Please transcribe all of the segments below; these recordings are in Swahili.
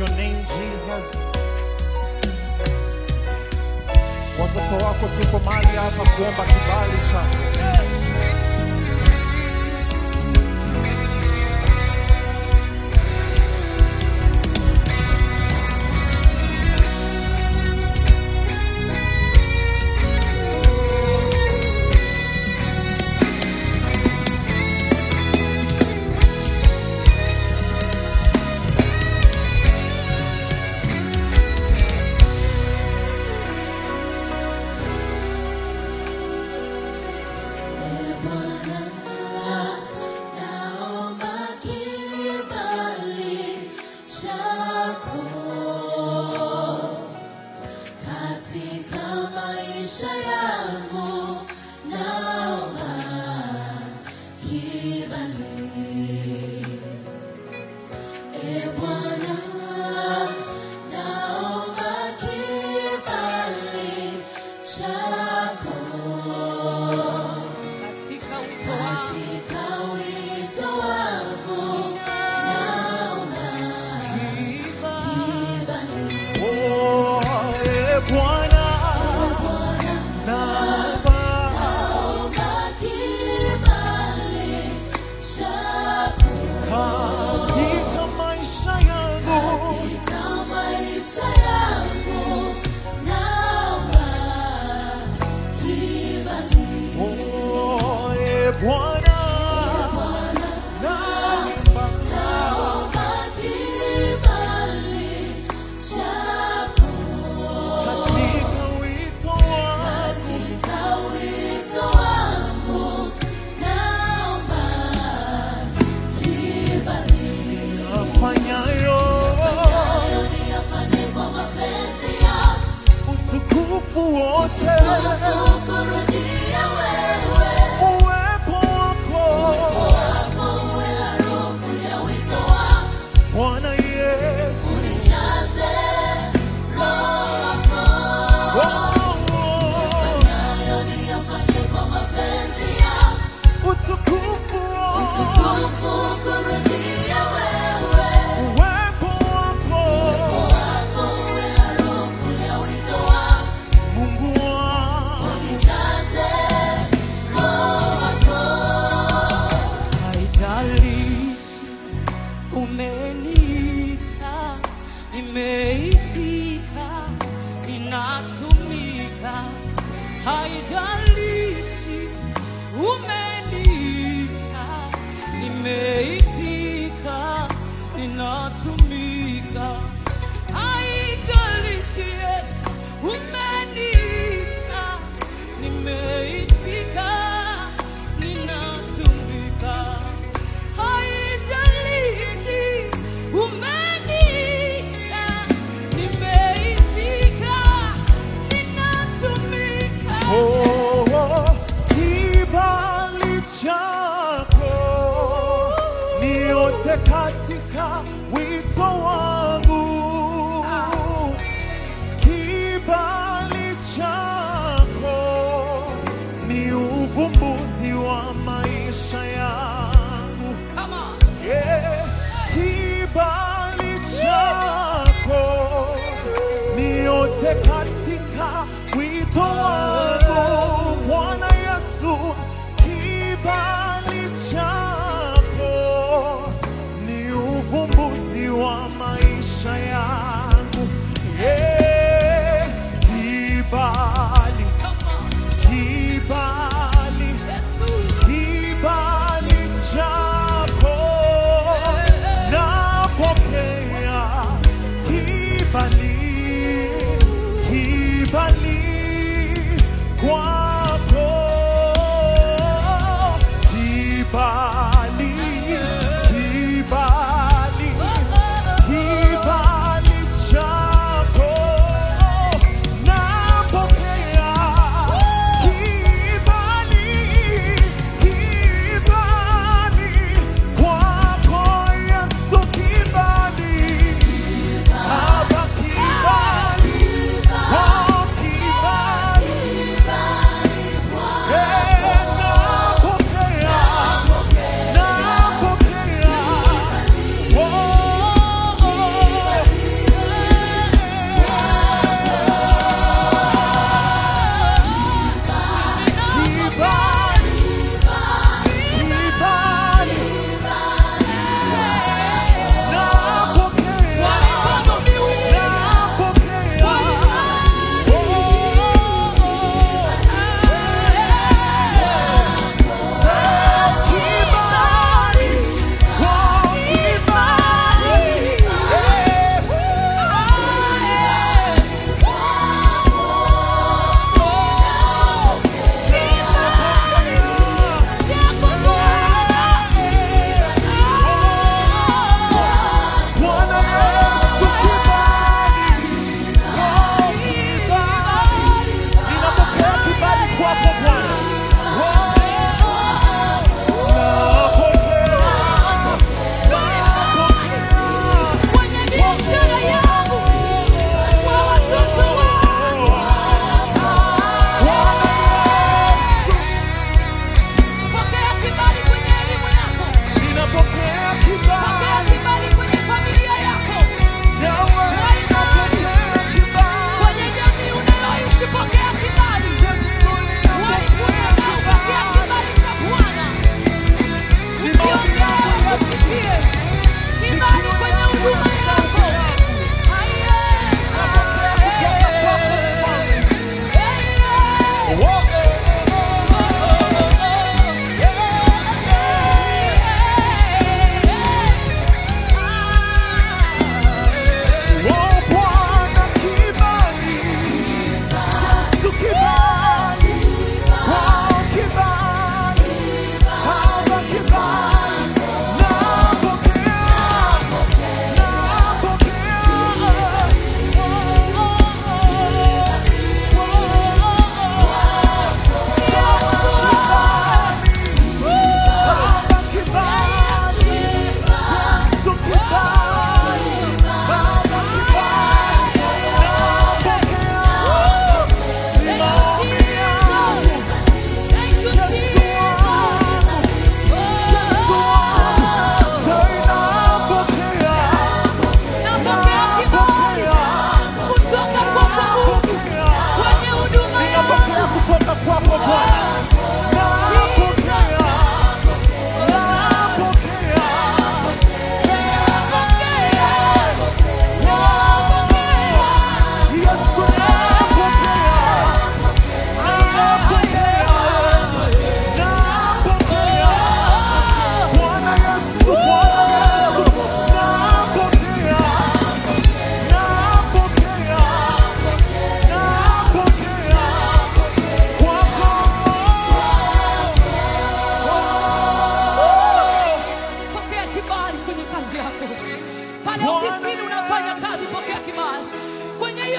your name Jesus. Watoto wako tuko mahali hapa kuomba kibali chako. Naomba kibali chako katika maisha yangu, naomba kibali. E Bwana, naomba kibali chako katika wito wangu katika wito wangu naomba kibali. Oh, eh, Bwana, naomba Naomba kibali chako katika maisha yangu katika maisha yangu, naomba kibali. Oh, eh, Bwana, naomba Naomba kibali chako katika wito wangu katika wito wangu, naomba kibali. afanyayo Hayo niyafanye kwa mapenzi yako, utukufu wote kukurudia wewe, uwepo wako wako uwe harufu ya wito wangu, Bwana Yesu. unijaze Roho wako. Oh, Hayo niyafanye kwa mapenzi yako, utukufu wote utukufu kurudia wewe, uwepo wako wako uwe harufu ya wito wangu, Mungu wangu. unijaze Roho wako. haijalishi umeniita nimeitika ninatumika haijalishi umeniita nimeitika ninatumika haijalishi Yesu umeniita nimeitika ninatumika haijalishi umeniita nimeitika ninatumika Oh, kibali chako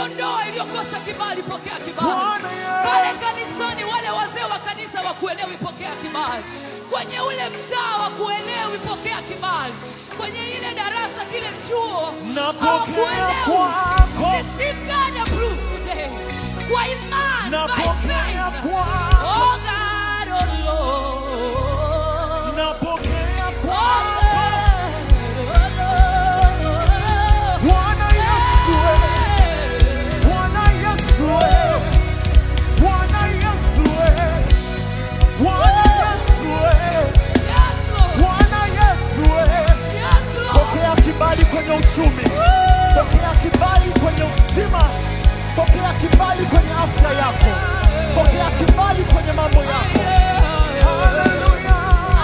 hiyo ndoa iliyokosa kibali, pokea kibali. Bwana Yesu. Pale kanisani, wale wazee wa kanisa wakuelewi, pokea kibali. Kwenye ule mtaa wakuelewi, pokea kibali. Kwenye ile darasa, kile chuo Napokea hawakuelewi. kwako. Receive God approved today. Kwa imani, by Napokea faith. kwako. Oh God, oh Lord. Napokea Oh kwako. God, oh Lord. Bwana Yesu, Bwana Yesu, Bwana Yesu, Bwana Yesu, Yes, Lord. Bwana Yesu. Yes, Lord. Pokea kibali kwenye uchumi, pokea kibali kwenye uzima, pokea kibali kwenye afya yako, pokea kibali kwenye mambo yako. Haleluya,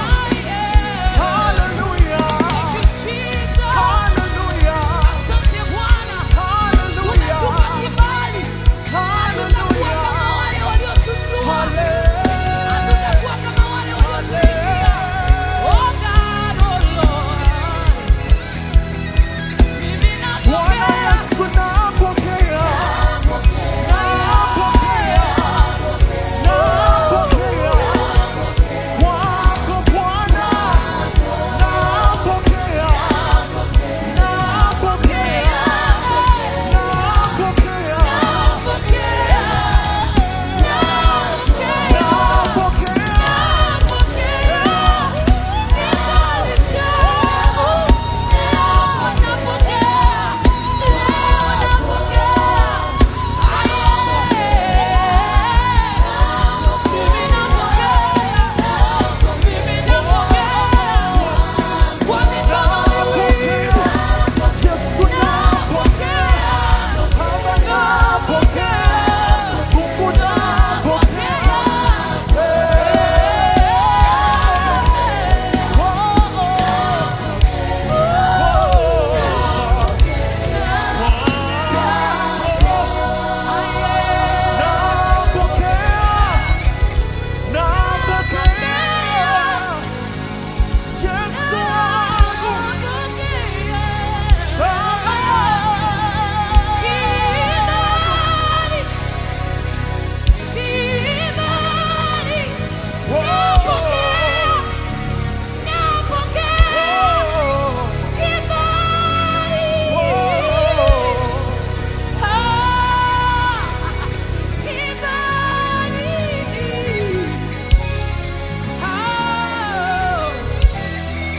haleluya, haleluya, haleluya, haleluya, Bwana Yesu napokea, napokea, napokea kwako Bwana, napokea, napokea, napokea, napokea.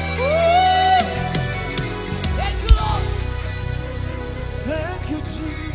Thank you, Jesus.